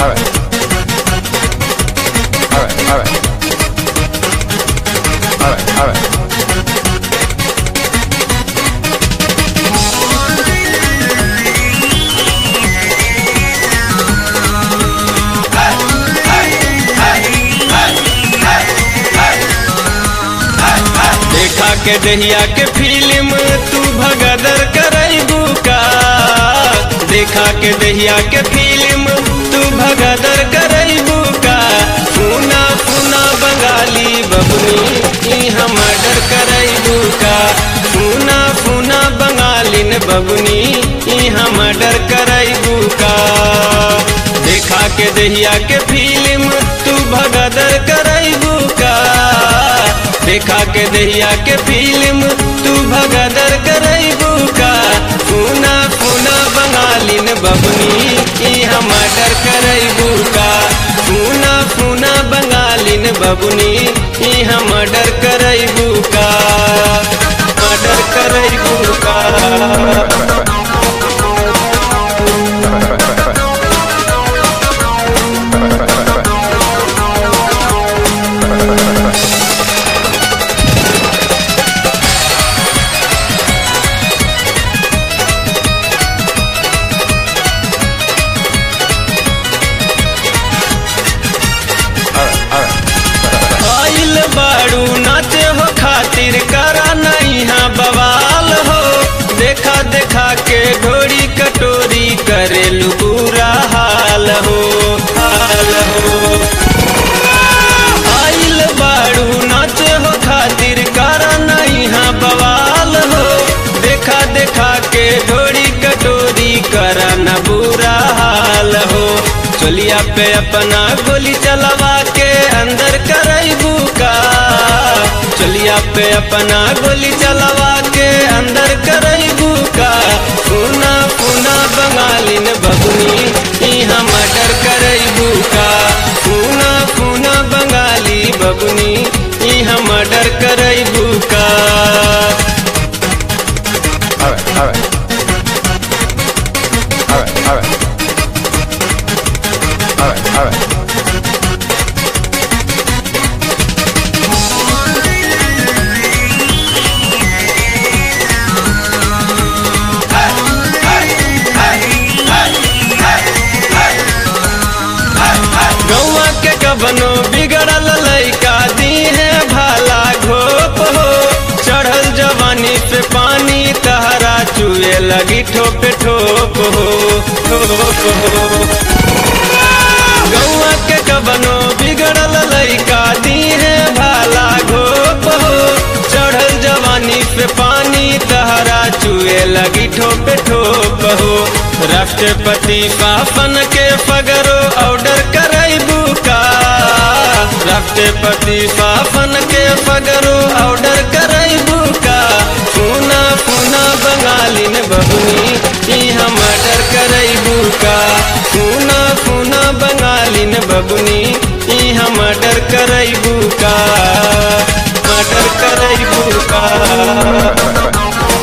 Alright. Alright, alright. Alright, alright. देखा के दहिया के फिल्म तू भगदर करैबू का देखा के दहिया के फिल्म तू भगदर करैबू का फूना फूना बंगाली बबनी ई हम डर करैबू का फूना फूना बंगालिन बबनी ई हम डर करैबू का देखा के दहिया के फिल्म तू भगदर करैबू का देखा के दहिया के फिल्म तू भगदर करैबू का फूना फूना बंगालिन बबनी ई हम डर करैबू का फूना फूना बंगालिन बबनी ई हम डर करैबू का डर करैबू का Alright, alright. आइल बाड़ू नाचे हो खातिर करा नहीं हाँ बवाल हो देखा देखा के ढोरी कटोरी करेलू बुरा हाल हो हाल हो आइल बाड़ू नाचे हो खातिर करा नहीं हाँ बवाल हो देखा देखा के ढोरी कटोरी करा न बुरा हाल हो चोलिया पे अपना गोली चलवा के अंदर करैबू का चोलिया पे अपना गोली चलवा के अंदर करैबू का पूना पूना बंगालिन बबुनी ई हम डर करैबू का पूना पूना बंगाली बबुनी ई हम डर करैबू का Alright, alright. Alright, alright. Alright, alright. गौवा के कबनो बिगड़ल लैका दी है भाला घोप हो चढ़ल जवानी पे पानी तहरा चुए लगी ठोप ठोप हो ठोप हो गौवा के कबनो बिगड़ल लैका दी है भाला घोप हो चढ़ल जवानी पे पानी तहरा चुए लगी ठोप ठोप हो राष्ट्रपति पापन के फगरो ऑर्डर करैबू का राष्ट्रपति पापन के फगरो ऑर्डर करैबू का पूना पूना बंगालिन बबुनी ई हम डर करैबू का पूना पूना बंगालिन बबुनी ई हम डर करैबू का डर करैबू का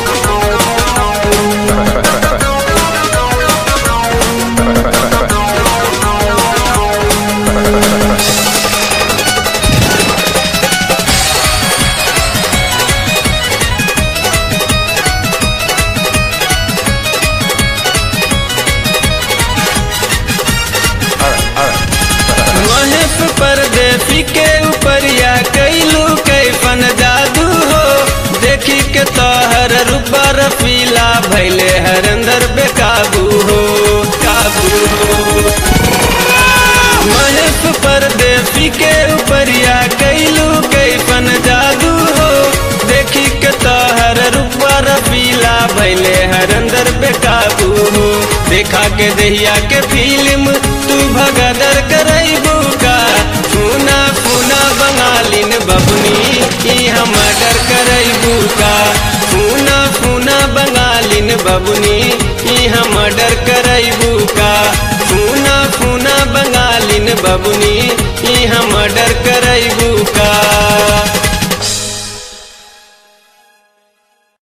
Alright, alright. महेश परदेसी के ऊपरिया कैलू कैफन जादू हो देखी के तोहर रूपा रफीला भैले हर अंदर बेकाबू हो काबू हो महेश परदेसी के ऊपरिया कैलू कैफन जादू हो देखी के तोहर रूपा रफीला भैले हर अंदर बेकाबू हो देखा के दहिया के फिल्म तू भगदर करैबू का फूना फूना बंगालिन बबनी ई हम डर करैबू का फूना फूना बंगालिन बबनी ई हम डर करैबू का फूना फूना बंगालिन बबनी ई हम डर करैबू का